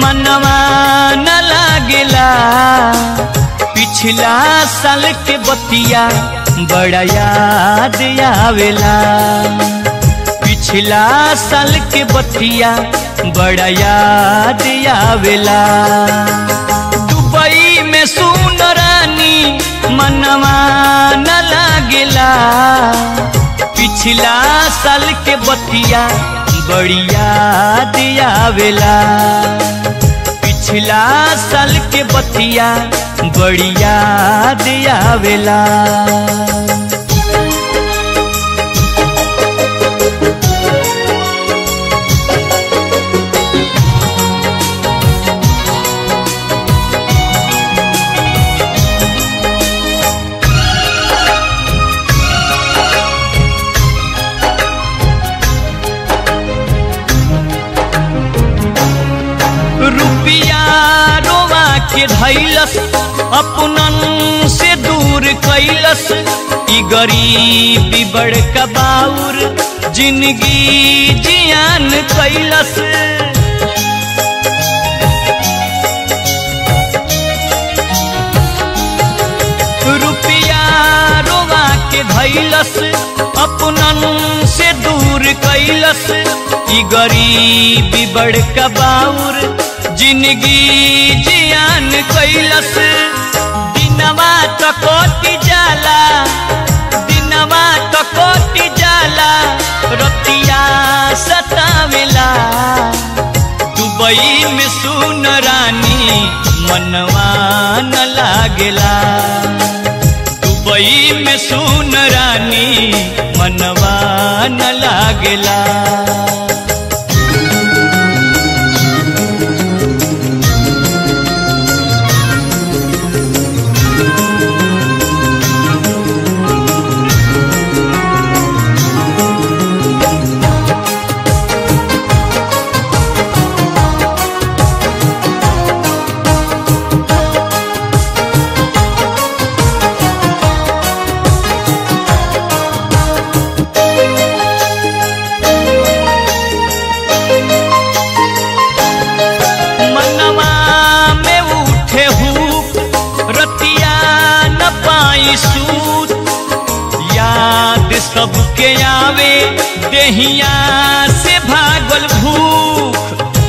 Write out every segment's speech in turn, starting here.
मनवा न लागेला पिछला साल के बतिया बड़ा याद आवेला पिछला साल के बतिया बड़ा याद आवेला दुबई में सुन रानी मनवा न लागेला पिछला साल के बतिया बड़ी याद आवेला पिछला साल के बतिया बड़ी याद आवेला रुपिया रोवा के धैलस अपनन से दूर कैलस ई गरीबी बड़का बाउर जिंदगी जियान कैलस रुपिया रोवा के धैलस अपनन से दूर कैलस ई गरीबी बड़का बाउर जिंदगी जियान कैलस दिनवा तो कोटि जाला दिनवा तो कोटि जाला रतिया सतावेला दुबई में सुन रानी मनवा न लागेला दुबई में सुन रानी मनवा न लागेला मनवा में उठे हूँ रतिया न पाई सूत याद सबके आवे देहिया से भागल भूख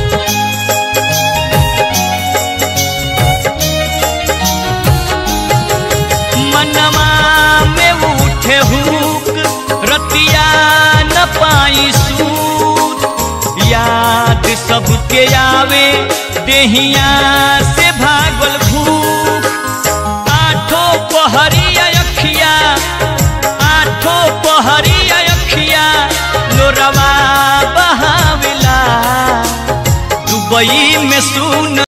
मनवा में उठे हूँ रतिया न पाई सूत याद सबके आवे देहिया से भागल भूख आठो पहरिया अखिया आठो पहरिया अखिया लोरवा बहावेला दुबई में सुन